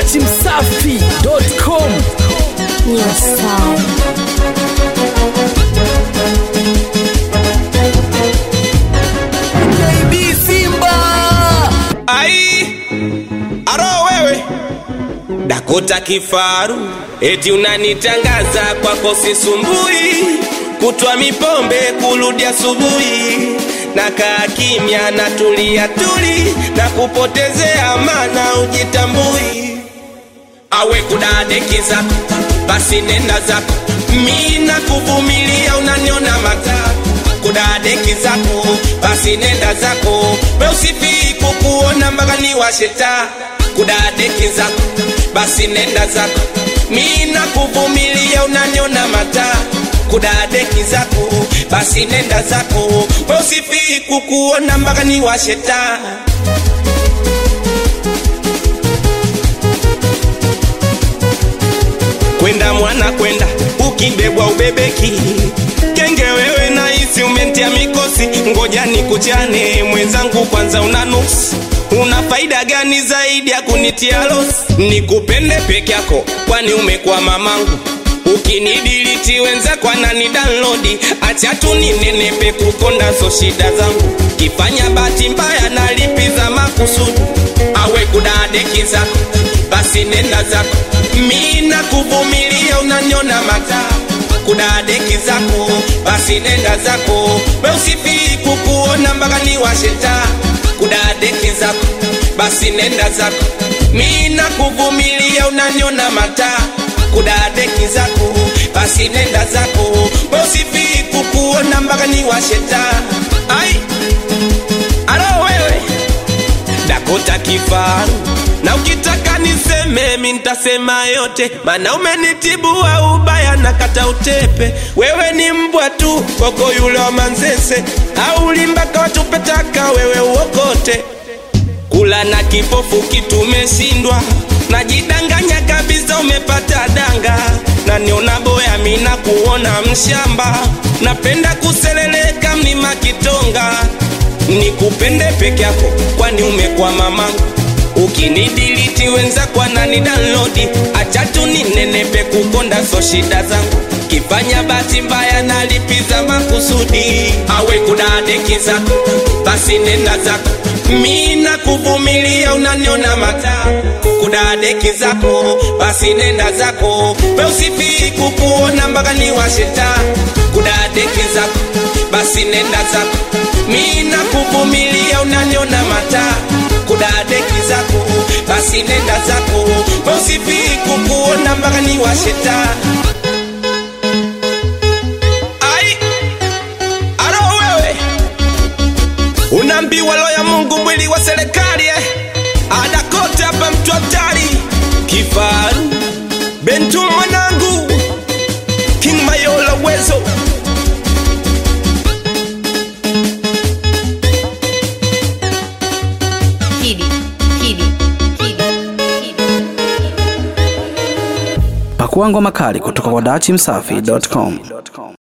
dachimsafi.com New sound. KB Simba ai aro wewe dakota kifaru eti unanitangaza kwako sisumbui kutwa mipombe kurudi asubuhi na kaa kimya na tulia tuli na kupotezea mana ujitambui awe kudadekeza basi nenda zako mi na kuvumilia unaniona mata kudadeki zako basi nenda zako we usifii kukuona mpaka ni washeta kudadeki zako basi nenda zako mi na kuvumilia unaniona mata kudadeki zako basi nenda zako we usifii kukuona mpaka ni washeta kwenda mwana kwenda ukibebwa ubebeki kenge wewe nahisi umentia mikosi ngoja nikuchane mwenzangu kwanza una nuksi una faida gani zaidi ya kunitia losi nikupende peke yako kwani umekuwa mamangu ukinidiliti wenzako anani download acha tu ninenepe kukonda so shida zangu kifanya bahati mbaya nalipiza makusudi awe kudadeki zako basi nenda zako mi na kuvumilia unaniona mata kudadeki zako basi nenda zako we usifii kukuona mpaka ni washeta kudadeki zako basi nenda zako mi na kuvumilia unaniona mata kudadeki zako basi nenda zako we usifii kukuona mpaka ni washeta ai alo wewe dakota kifaru na ukitaka niseme mi ntasema yote mana umenitibua ubaya na kata utepe wewe ni mbwa tu koko yule wa manzese au ulimbaka watupetaka wewe uokote kula na kipofu kitumeshindwa najidanganya kabisa umepata danga na niona boya mina kuona mshamba napenda kuseleleka mlima kitonga nikupende peke yako kwani umekuwa mamangu ukinidiliti wenzako anani download acha tu ninenepe kukonda so shida zangu kifanya bahati mbaya nalipiza makusudi awe kudadeki zako basi nenda zako mi na kuvumilia unaniona mata kudadeki zako basi nenda zako we usifii kukuona mpaka ni washeta kudadeki zako basi nenda zako mi na kuvumilia unaniona mata kudadeki zako basi nenda zako we usifii kukuona mpaka ni washeta ai aro wewe unaambiwa lo ya mungu mwili wa serikali eh? ada kote hapa mtu hatari kifaru bentu mwanangu king mayola wezo Kidi, kidi, kidi, kidi. pakuangwa makali kutoka kwa dachimsafi.com